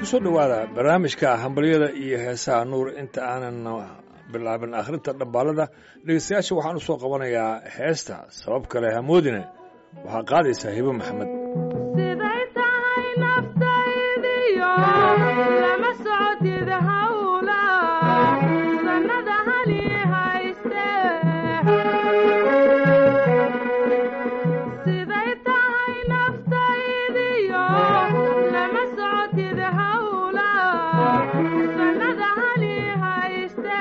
kusoo dhowaada barnaamijka hambalyada iyo heesaha nuur inta aanan bilaabin akhrinta dhambaalada dhegeystayaasha waxaan u soo qabanayaa heesta sabab kale hamoodine waxaa qaadaysaa hibo maxamed siday tahay naftaydiyo lama socotid hawla sannada hali hayste siday tahay naftaydiyo lama socotid hawla sannada hali hayste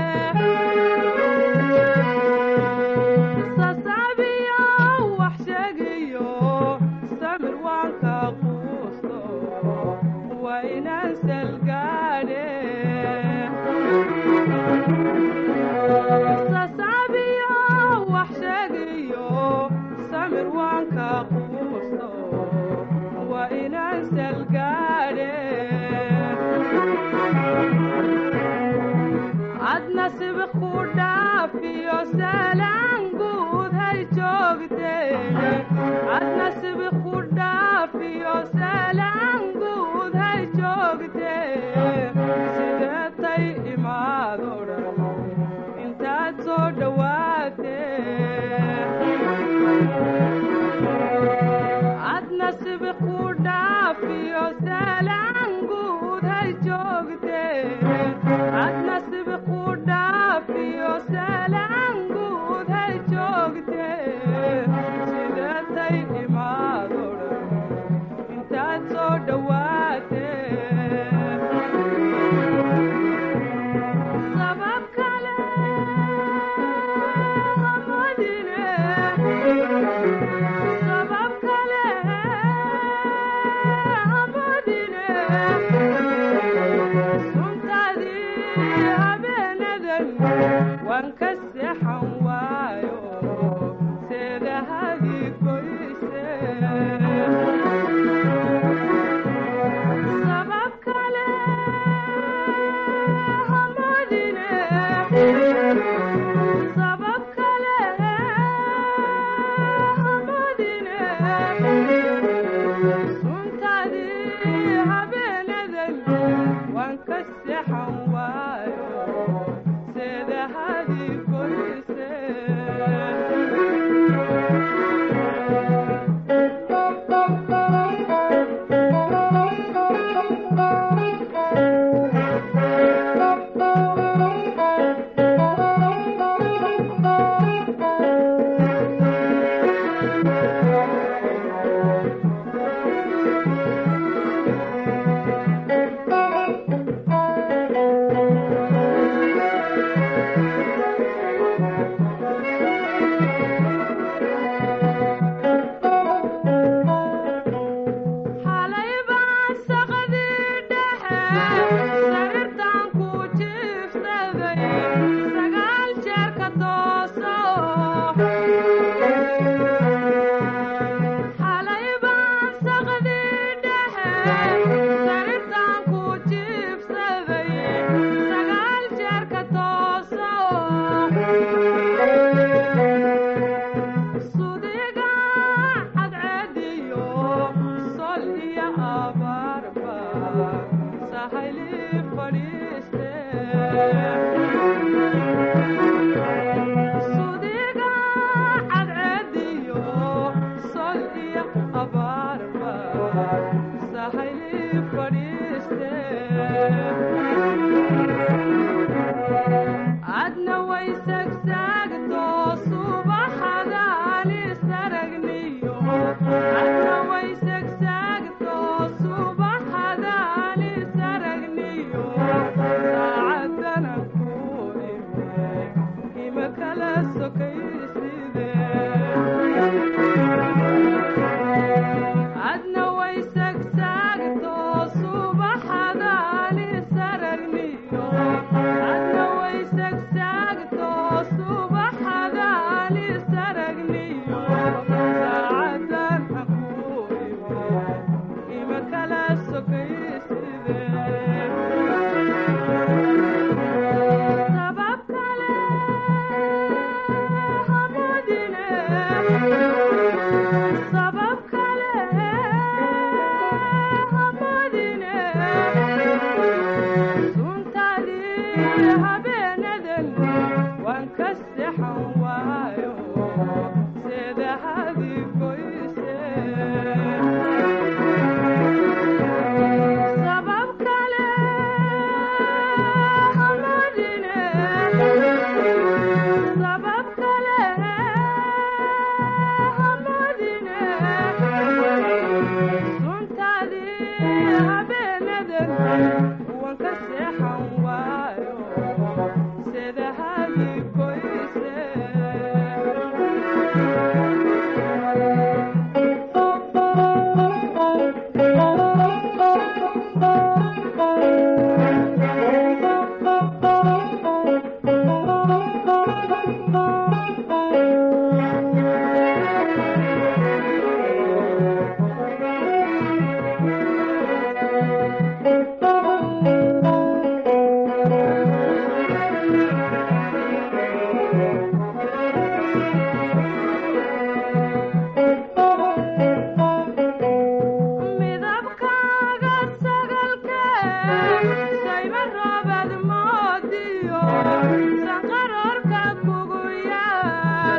sasaabiyo wax sheegayo samir waan ka quusto waa inaan salgaadhe sasaabiyo wax sheegayo samir waan ka quusto waa inaan salgaadhe ad nasib ku dhaafiyo salaan guud hay joogteene ad nasib ku dhaafiyo salaan guud hay joogtee sideetay imaado dhan intaad soo dhowaatee ad nasib ku dhaafiyo salaan guud hay joogtee ad nasib ku dhaafiyo salaan guud hay joogtee sideetay imaado dhan intaad soo dhowaatee sabab kale hamadine sabab kale hamadine suntaadii habeenadan waan ka seexan waayo seedahadii goyse sabab kale hamadine sabab kale hamadine suntaadii habeenadan waan ka seexan waayo seedahadii goyse xalay baan saqadii dhexe sariirtaan ku jiifsaday sagaal jeer ka tooso xalay baan saqadii dhexe sariirtaan ku jiifsaday sagaal jeer ka tooso sudiga cadceediyo sol iyo abaarba sahayli fadhiiste sudiga cadceediyo sol iyo abaarba sahayli fadhiiste adna way sagsaagto subaxadaan isaragniyo adna way sagsaagto subaxadaan isaragniyo saacadana ku sayma roobad moodiyo sanqaroorka kugu yaal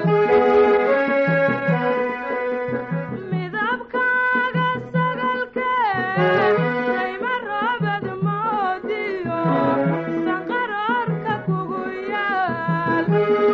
midabkaaga sagalkee sayma roobad moodiyo sanqaroorka kugu yaal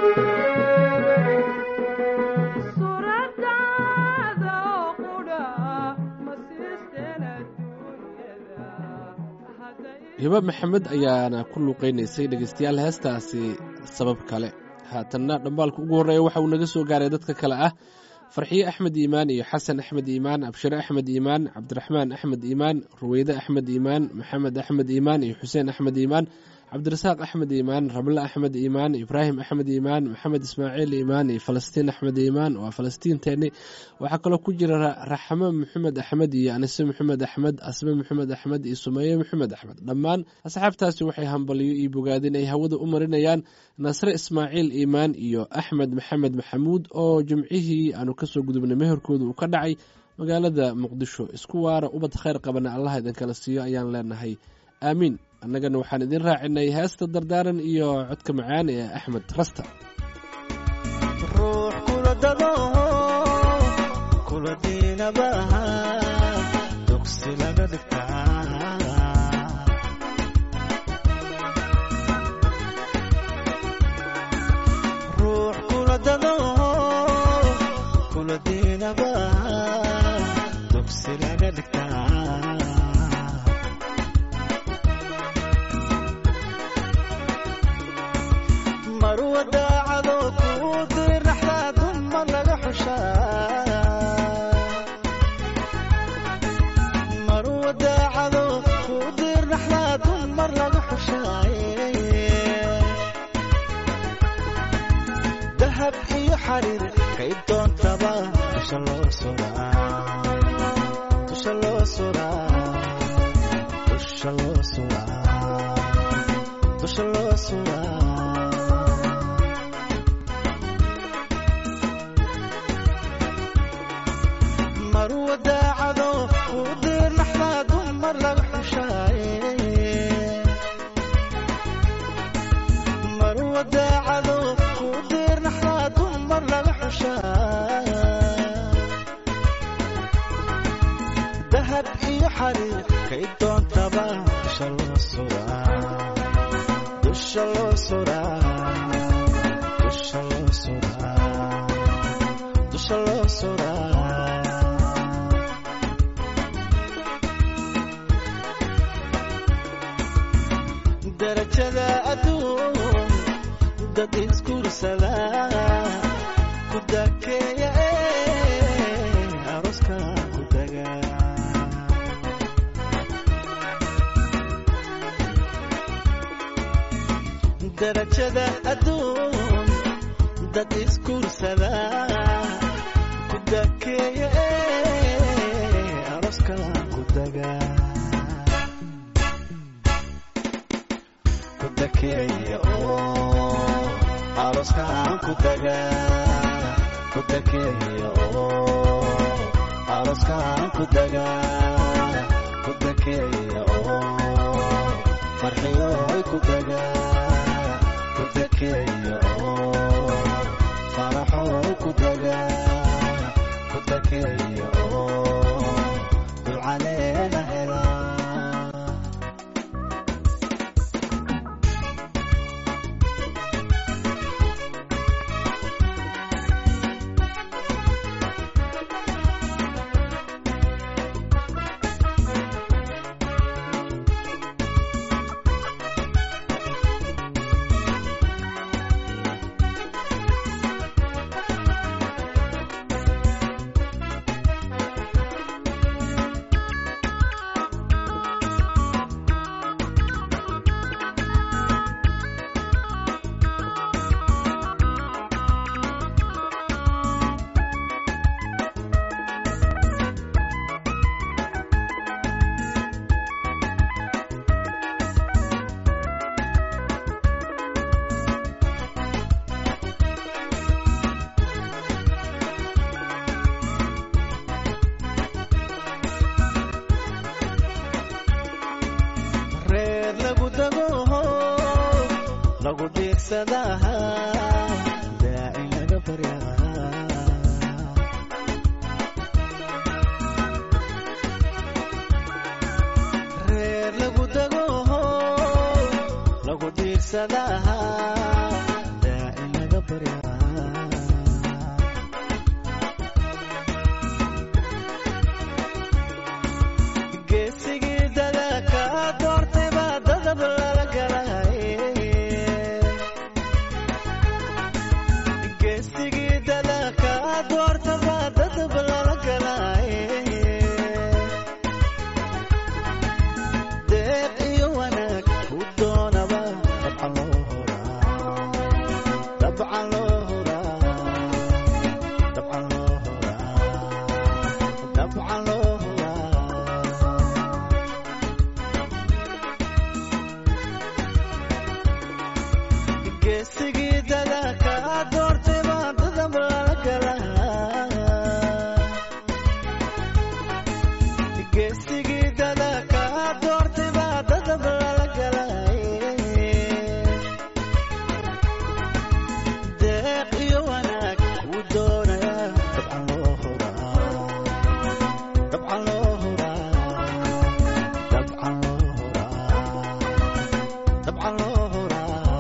suuradaada oo qudha ma siisteen adduunyada hadday hiba maxamed ayaana ku luuqaynaysay dhegaystayaal heestaasi sabab kale haatanna dhambaalka ugu horreeya waxa uu naga soo gaaray dadka kale ah farxiye axmed iimaan iyo xasan axmed iimaan abshire axmed iimaan cabdiraxmaan axmed iimaan ruweyde axmed iimaan maxamed axmed iimaan iyo xuseen axmed iimaan cabdirasaaq axmed iimaan ramle axmed iimaan ibraahim axmed iimaan maxamed ismaaciil iimaan iyo falastiin axmed iimaan waa falastiinteeni waxaa kaloo ku jira Ra- raxmo maxamed axmed iyo anise maxamed axmed asme maxamed axmed iyo sumeeye maxamed axmed dhammaan asxaabtaasi waxay hambaliyo iyo bogaadin ay hawada u marinayaan nasre ismaaciil iimaan iyo axmed maxamed maxamuud oo jimcihii aanu kasoo gudubnay meherkooda uu ka dhacay magaalada muqdisho isku waara ubad khayr qabana allah idinkala siiyo ayaan leenahay aamiin annagana waxaan idin raacinay heesta dardaaran iyo codka macaan ee axmed rasta ruux kula dado kula diinaba dugsi laga dhigtaa ruux kula dado kula diinaba dugsi laga dhigtaa marwa daacado kuu dirnaxdaa dumar laga xushaa marwa daacado kuu dirnaxdaa dumar laga xushaaye dahab iyo xariir kay doontaba dusha loo suraa dusha loo suraa dusha loo suraa dusha loo suraa marwa daacado kuu dirnaxdaa dumar laga xushaaye marwa daacado kuu dirnaxdaa dumar laga xushaaye dahab iyo xariir kay doontaba dusha loo suraa dusha loo suraa dusha loo suraa dusha loo suraa darajada adduun dad isguursada ku dakeeya ee aroska ku daga darajada adduun dad isguursada ku dakeeya ee aroska ku daga ku dakeeya oo aroskaan ku daga ku dakeeya oo aroskaan ku daga ku dakeeya oo farxiyooy ku daga ku dakeeya oo faraxooy ku daga ku dakeeya oo dulcaleena helaa lagu diirsadaa daacin laga baryaa reer lagu dego lagu diirsadaa daacin laga baryaa geesigii dadaka doortay baa dadab lala galay geesigii dadaka doorta baa dadab lala galay deeq iyo wanaag ku doonaba dabcan loo horaa dabcan loo horaa dabcan loo horaa dabcan loo horaa geesigii dadaka doortay baa dadab lala galaa geesigii dadaka doortay baa dadab lala galay deeq iyo wanaag ku doonaya dabcan loo horaa dabcan loo horaa dabcan loo horaa dabcan loo horaa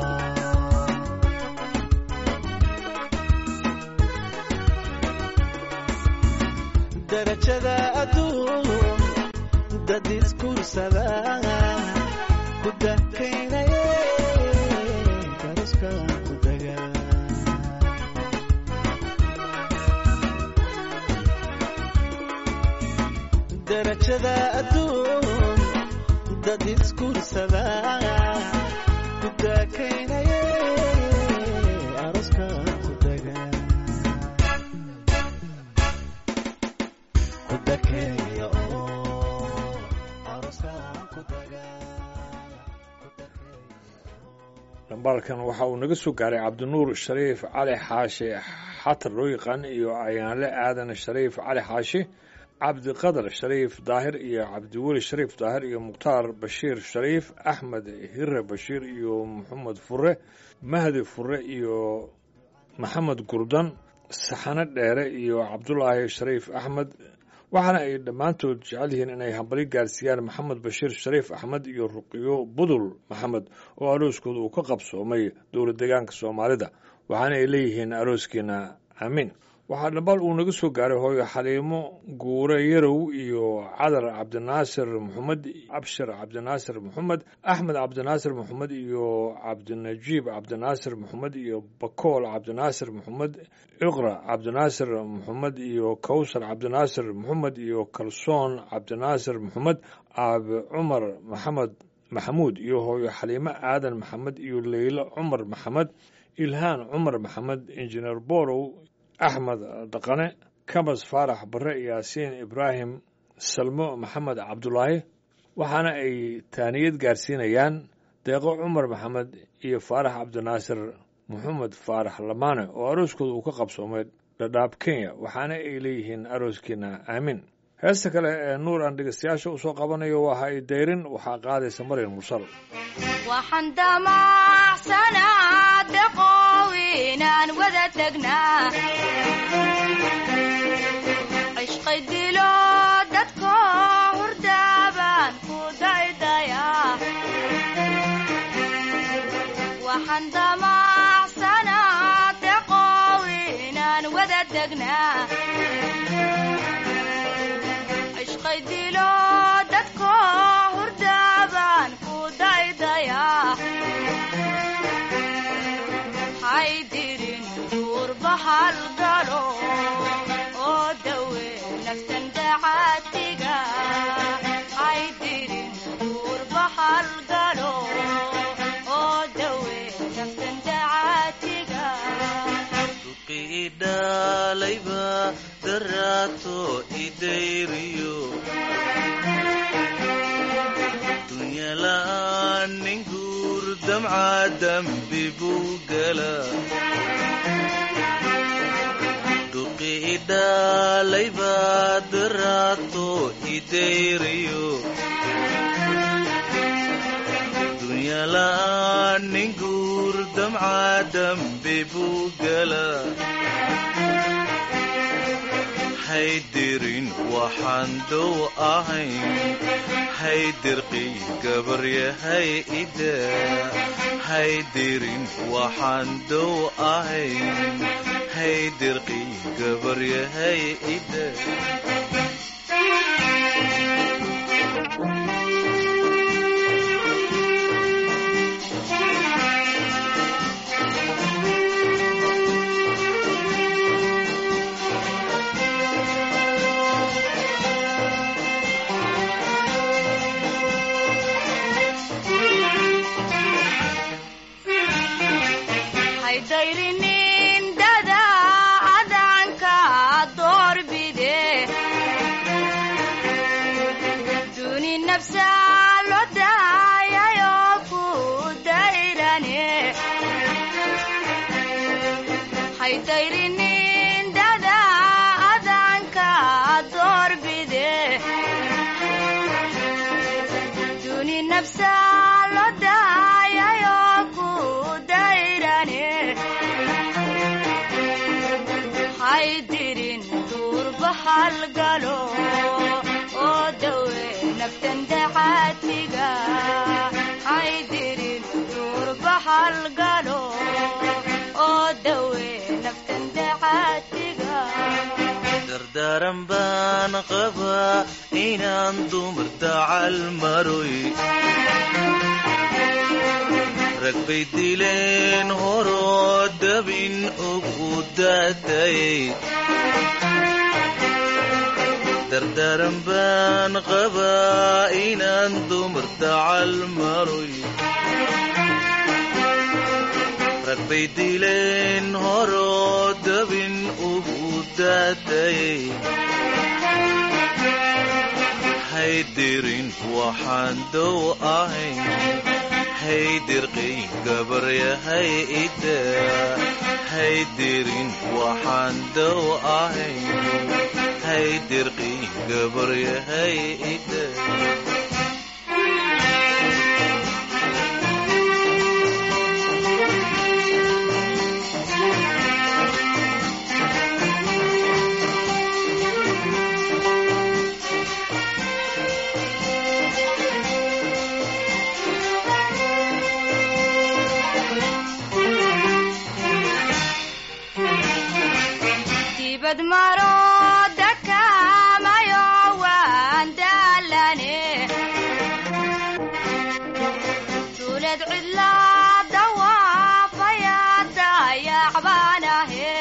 darajada adduun dad iskursada ku dakaynaya karuskan ku daga darajada adduun dad iskursada ku dakaynaya aruskan ku daga ku dakeeya oo aruskan ku daga ku dakeeya dhambaalkan waxa uu naga soo gaaray cabdinuur shariif cali xaashi xatar loo yaqaan iyo ayaanle aadan shariif cali xaashi cabdiqadar shariif daahir iyo cabdiweli shariif daahir iyo mukhtaar bashiir shariif axmed hire bashiir iyo maxamed fure mahdi fure iyo maxamed gurdan saxane dheere iyo cabdulaahi shariif axmed waxaana ay dhammaantood jecel yihiin inay hambali gaarsiiyaan maxamed bashiir shariif axmed iyo ruqiyo budul maxamed oo arooskooda uu ka qabsoomay dowlad deegaanka soomaalida waxaana ay leeyihiin arooskiina aamiin waxaa dhambaal uu naga soo gaaray hooyo xaliimo guure yarow iyo cadar cabdinaasir maxamed abshir cabdinaasir maxamed axmed cabdinaasir maxamed iyo cabdinajiib cabdinaasir maxamed iyo bakool cabdinaasir maxamed iqra cabdinaasir maxamed iyo kowsar cabdinaasir maxamed iyo kalsoon cabdinaasir maxamed aabe cumar maxamed maxamuud iyo hooyo xaliimo aadan maxamed iyo leylo cumar maxamed ilhaan cumar maxamed injineer borow axmed dhaqane kabas faarax bare yaasiin ibraahim salmo maxamed cabdulaahi waxaana ay taaniyad gaarsiinayaan deeqo cumar maxamed iyo faarax cabdinaasir maxamed faarax lamaane oo arooskooda uu ka qabsoomay dhadhaab kenya waxaana ay leeyihiin arooskiina aamin heesta kale ee nuur aan dhegeystayaasha usoo qabanayo waa ha i dayrin waxaa qaadaysa maryan mursal waxaan damacsanaa deqow inaan wada tegnaa cishqay dilo dadko hurdaabaan ku daydayaa waxaan damacsanaa deqow inaan wada tegnaa cishqay dilo dadko hurdaabaan ku daydayaa haydirin duurba halgalo oo dawe naftan dacaatiga haydirin duurba halgalo oo dawe naftan dacaatiga idhalayba daraato idayriyo dunyala'aan nin guur damca dambi buu gala dhuqi idhalayba daraato idayriyo dunyala'aan nin guur damca dambi buu gala haydirin waxaan dow ahayn haydirqi gabaryahay ida haydirin waxaan dow ahayn haydirqi gabaryahay ida haydayrinin dada adanka doorbide duni nafsa lo daayayo ku dayrane haydayrinin dada adanka doorbide duni nafsa lo daayayo ku dayrane haydirin duurba halgalo oo dawe naftan dacaatiga haydirin duurba halgalo oo dawe naftan dacaatiga dardaaran baan qabaa inaan dumar dacal maroy rag bay dileen horoo dabin ugu daatayay dardaaran baan qabaa inaan dumar dacal maroy rag bay dileen horoo dabin ugu daatayay haydirin waxaan dow ahayn haydirqi gabaryahay ida haydirin waxaan dow ahayn haydirqi gabaryahay ida dibad maro dakamayo waan daalane duulad cidlaa dawaafaya dayacbaanahe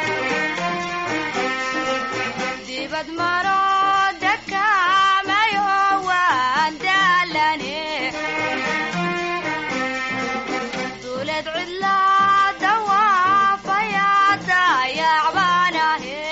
dibad maro dakamayo waan daalane duulad cidlaa dawaafaya dayacbaanahe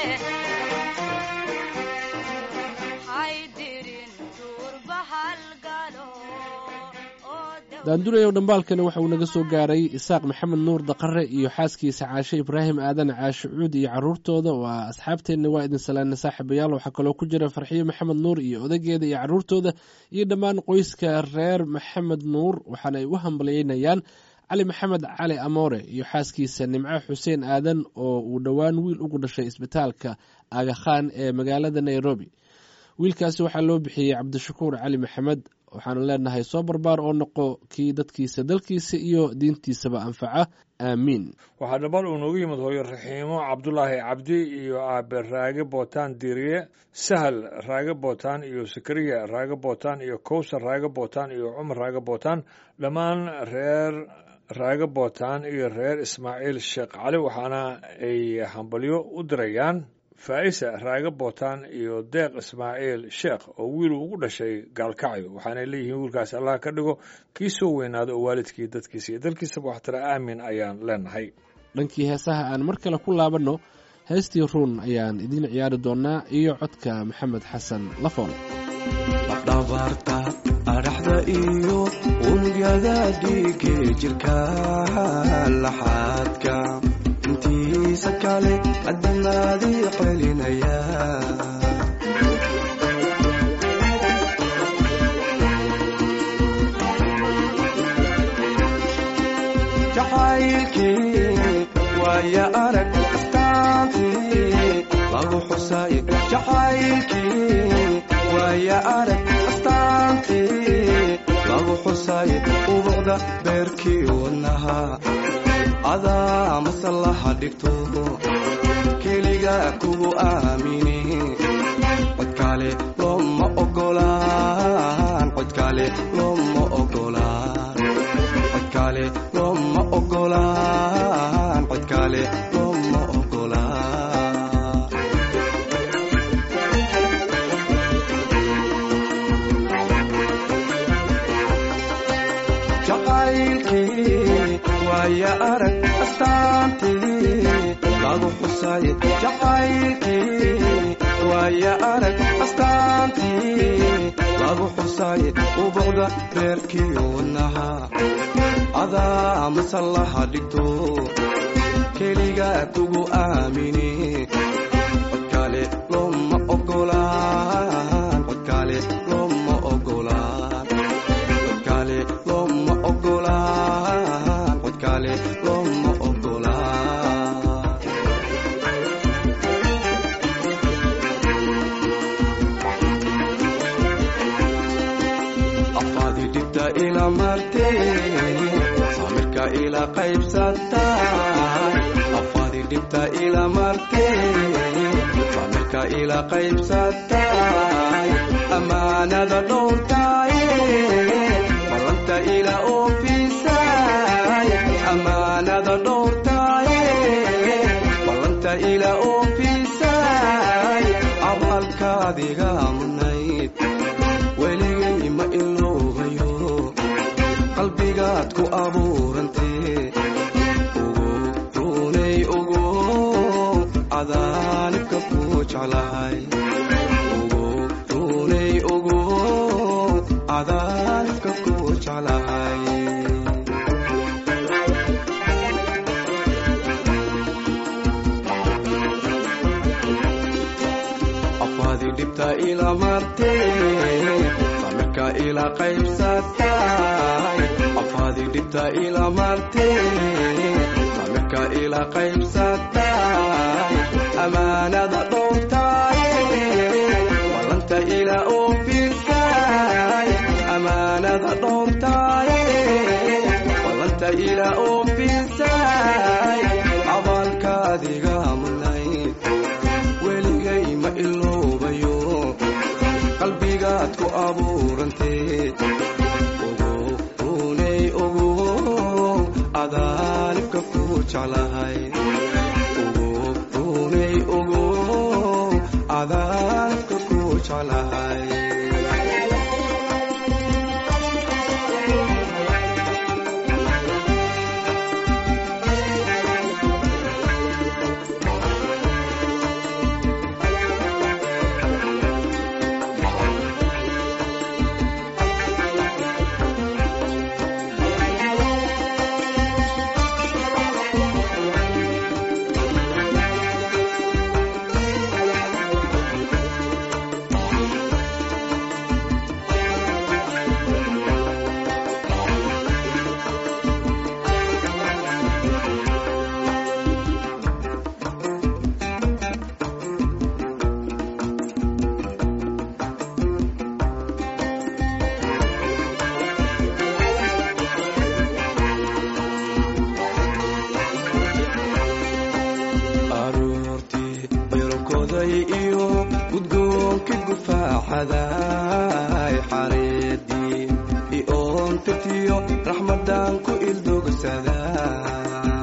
haydirin duurba halgalo oo daw- daandurayow dhambaalkani waxa uu naga soo gaaray isaaq maxamed nuur daqare iyo xaaskiisa caashe ibraahim aadan caashe cuud iyo caruurtooda waa asxaabteenna waa idin salaana saaxiibayaal waxaa kaloo ku jira farxiyo maxamed nuur iyo odageeda iyo caruurtooda iyo dhammaan qoyska reer maxamed nuur waxaana ay u hambalyeynayaan cali maxamed cali amoore iyo xaaskiisa nimco xuseen aadan oo uu dhowaan wiil ugu dhashay isbitaalka agakhaan ee magaalada nairobi wiilkaasi waxaa loo bixiyey cabdishakuur cali maxamed waxaanu leenahay soo barbaar oo noqo kii dadkiisa dalkiisa iyo diintiisaba anfaca aamiin waxaa dhabar uu noogu yimid hooyo raxiimo cabdulaahi cabdi iyo aabe raage bootaan diiriye sahal raage bootaan iyo sakariya raage bootaan iyo kowsar raage bootaan iyo cumar raage bootaan dhammaan reer raage bootaan iyo reer ismaaciil sheekh cali waxaana ay hambalyo u dirayaan faa'isa raage bootaan iyo deeq ismaaciil sheekh oo wiil ugu dhashay gaalkacyo waxaanay leeyihiin wiilkaas allah ka dhigo kii soo weynaado oo waalidkii dadkiisa iyo dalkiisaba waxtara aamin ayaan leenahay dhankii heesaha aan mar kale ku laabanno heestii ruun ayaan idiin ciyaari doonaa iyo codka maxamed xasan lafool dhabarta adhaxda iyo unugyada dhiige jirka laxaadka intiisa kale adamaadii celinaya jacaylkii waaya arag astaantii lagu xusay jacaylkii waaya arag astaantii lagu xusay ubuqda beerkii wadnaha adaa masallaha dhigto keliga kugu aamini codkaale looma ogolaan codkaale looma ogolaan codkaale looma ogolaan codkaale looma ogolaan jacaylkii waaya arag astaantii lagu xusay jacaylkii waaya arag astaantii lagu xusay ubuqda beerkii wadnaha adaa masallaha dhigto keliga kugu aamini codkaale looma ogolaan codkaale looma ogolaan codkaale looma ogolaan codkaale looma ogolaan afaadi dhibta ila martee samirka ila qaybsatay afaadi dhibta ila martee samirka ila qaybsatay amaanada dhowrtaye ballanta ila oofisay amaanada dhowrtaye ballanta ila oofisay abaalkaadiga mudnayd weligay ma iloobayo qalbigaad ku abuurantee ugu runay ugu cadaanibka ku jeclahay ugu runay ugu cadaanibka ku jeclahay afaadi dhibta ila martee samirka ila qaybsatay afaadi dhibta ila martee samirka ila qaybsatay amaanada dhowrtaye ballanta ila oofisay amaanada dhowrtaye ballanta ila oofisay abaalkaadiga mudnayd weligay ma iloobayo qalbigaad ku abuurantee ugu runay ugu cadaanibka ku jeclahay ugu runay ugu cadaanibka ku jeclahay aroortii birokoday iyo gudgoonka gufaaxaday xareedii ioontirtiyo raxmadan ku ildogsaday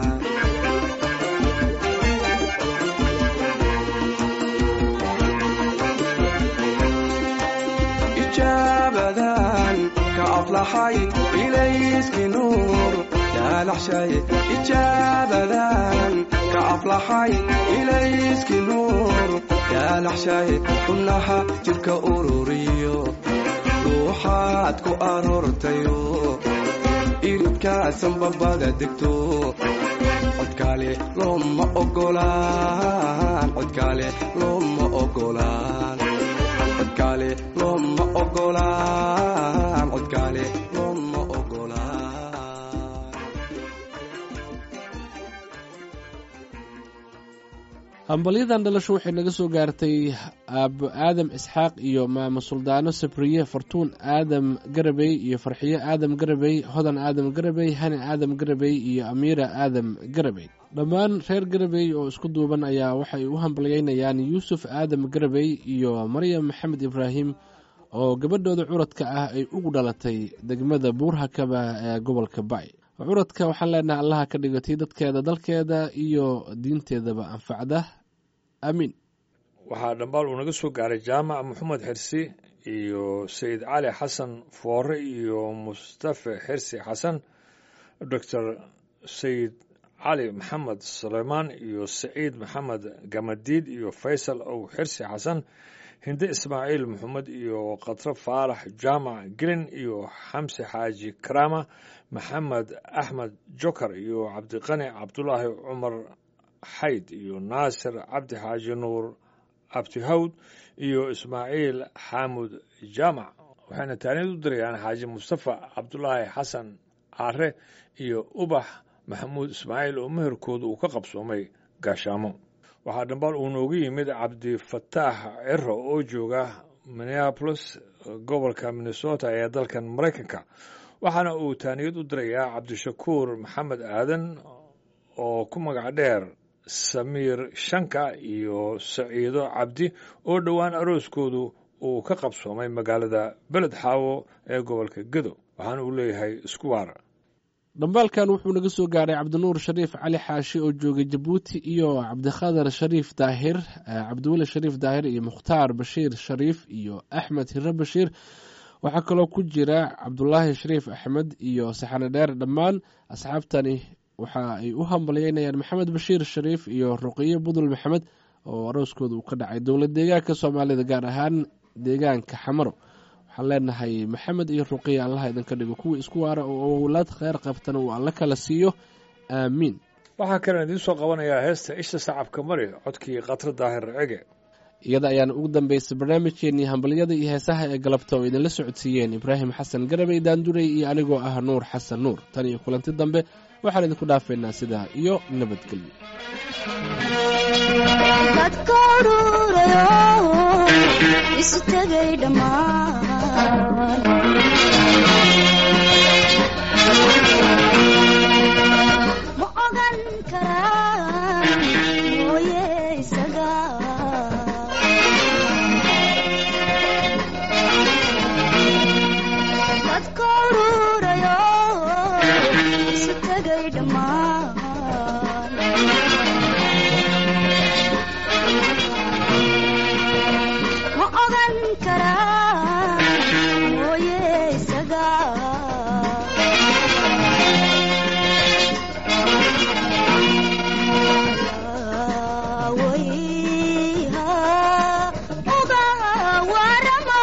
ijaabadan ka aflaxay ilayski nuur yaalaxshay ijaabadan ka aflaxay ilayski nuur yaalaxshay xubnaha jidhka ururiyo ruuxaad ku aroortayo iridkaasan babada degto codkaale looma ogolaan codkaale looma ogolaan codkaale looma ogolaan codkaale looma ogolaan hambalyadan dhalasho waxay naga soo gaartay aabo aadam isxaaq iyo maamo suldaano sabriye fartuun aadam garabey iyo farxiyo aadam garabey hodan aadam garabey hani aadam garabey iyo amiira aadam garabey dhammaan reer garabey oo isku duuban ayaa waxay u hambalyeynayaan yuusuf aadam garabey iyo maryam maxamed ibraahim oo gabadhooda curadka ah ay ugu dhalatay degmada buurhakaba ee gobolka bay curadka waxaan leenahay allaha ka dhigatay dadkeeda dalkeeda iyo diinteedaba anfacda aamiin waxaa dhambaal uu naga soo gaaray jaamac maxamed xirsi iyo sayid cali xasan foore iyo mustafe xirsi xasan doctor sayid cali maxamed suleymaan iyo saciid maxamed gamadiid iyo faysal ow xirsi xasan hinde ismaaciil maxamed iyo khatre faarax jaamac gelin iyo xamse xaaji karaama maxamed axmed jokar iyo cabdiqani cabdulaahi cumar xayd iyo naasir cabdi xaaji nuur abtihawd iyo ismaaciil xaamud jaamac waxayna taaniyad u dirayaan xaaji mustafa cabdulaahi xasan caare iyo ubax maxamuud ismaaciil oo meherkooda uu ka qabsoomay gaashaamo waxaa dhambaal uu noogu yimid cabdifataax ciro oo jooga minneapolis gobolka minnesota ee dalkan maraykanka waxaana uu taaniyad u dirayaa cabdishakuur maxamed aadan oo ku magac dheer samiir shanka iyo saciido cabdi oo dhowaan arooskoodu uu ka qabsoomay magaalada beled xaawo ee gobolka gedo waxaana uu leeyahay isku waara dhambaalkan wuxuu naga soo gaaray cabdinuur shariif cali xaashi oo joogay jabuuti iyo cabdikhadar shariif daahir cabdiweli shariif daahir iyo mukhtaar bashiir shariif iyo axmed hire bashiir waxaa kaloo ku jira cabdulaahi shariif axmed iyo saxane dheer dhammaan asxaabtani waxa ay u hambalyeynayaan maxamed bashiir shariif iyo ruqiyo budul maxamed oo arooskooda uu ka dhacay dowlad deegaanka soomaalida gaar ahaan deegaanka xamaro waxaan leenahay maxamed iyo ruqiya allaha idinka dhigo kuwii isku waara oo owlaad kheyr qabtana uu alla kala siiyo aamiin waxaa kalen idiin soo qabanayaa heesta isha sacabka mari codkii khatre daahir cege iyada ayaana ugu dambeysay barnaamijkeenii hambalyada iyo heesaha ee galabta oo idinla socodsiiyeen ibraahim xasan garabey daanduray iyo anigoo ah nuur xasan nuur tan iyo kulanti dambe waxaan idinku dhaafaynaa sidaa iyo nabadgelyo dadka ururayo isu tegay dhammaan ma ogan karaan mooye isaga dadka ururayo isu tegay dhammaan ma ogan karaa mooye isaga wayha uga warama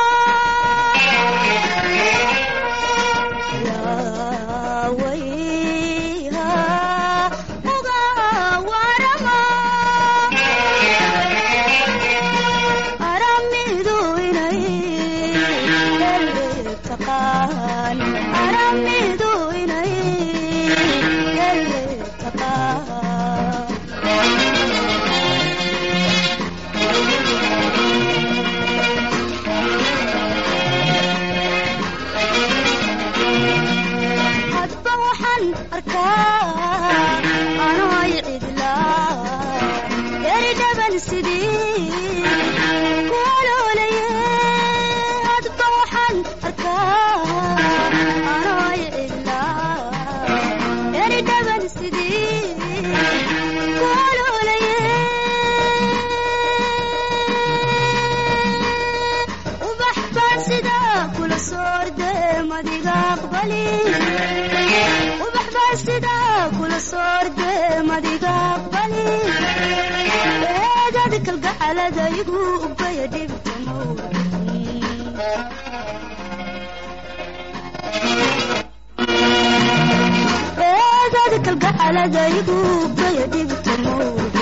wayha uga warama aramidu inay ele taqaan aramidu inay ele taqaan hadba waxaan arkaa anoy cidlaa yari dhaban sidii kuwaloolaye hadba waxaan arkaa anoy cidlaa yari dhaban sidii kuwaloolaye ubax baan sidaa kula soorde madiga aqbali ubax baan sidaa kula soorde madiga aqbali eegada kalgacalada igu ubaya dhibtamo eegada kalgacalada igu ubaya dhibtamo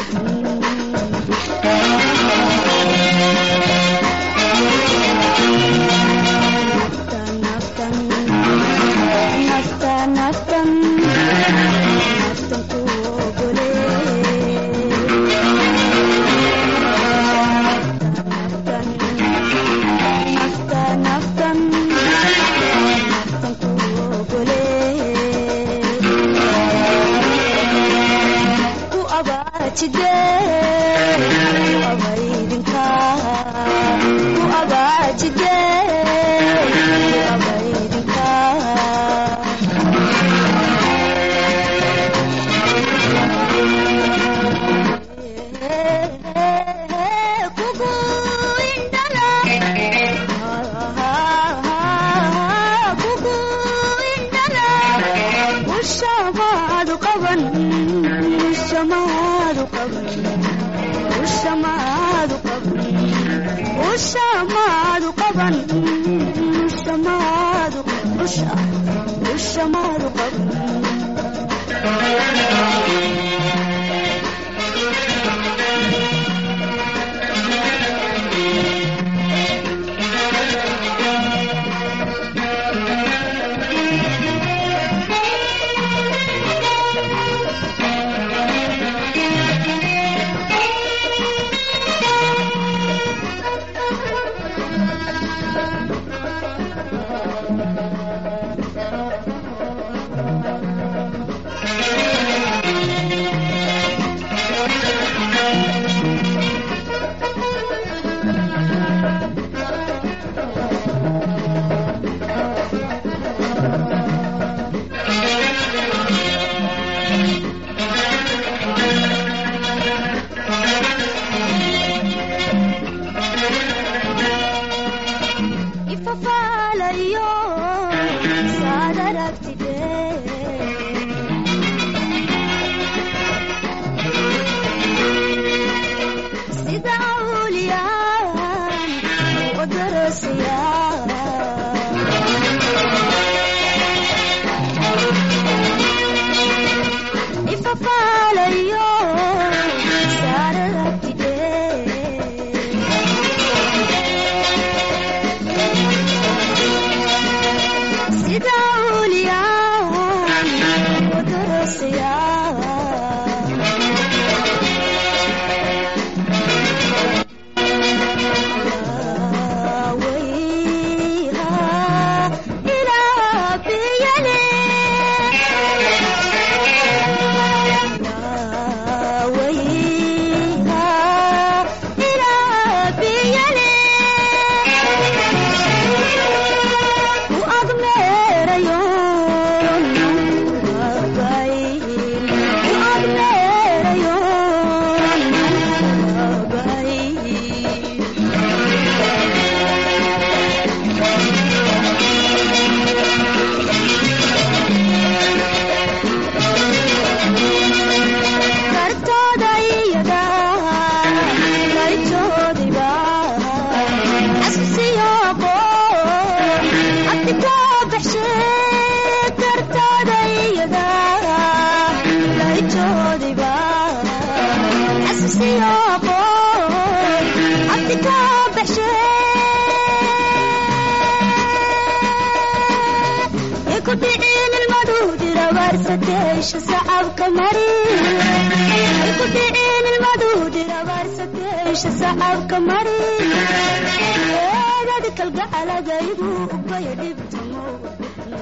naftan naftan naftan naftan ku ogole agaajide ku abaydinka ku agaajide ku abaydinka kugu indhala kugu indhala ushamaadu qaban ushamaadu qaban ushamaadu qaban ushamaadu qaban ushamaadu usha ushamaadu qaban ifafaalayo saad aragtide sida awliyaan u darasiya ifafaalayo saad aragtide sida awliyaan u darasiya wayha ilaa biyale wayha ilaa biyale u agmeerayo agayn u agmeerayo agayn kartooda iyada kaytoodiba xasuusiyo aqoon abdi koo baxshe kartooda iyada kaytoodiba xasuusiyo aqoon abdi koo baxshe ku dhicin ilmadu dirabaarsateesha sacabka mari ku dhicin ilmadu dirabaarsateesha sacabka mari eegadi kalgacaladaygu ubaya dhibtamo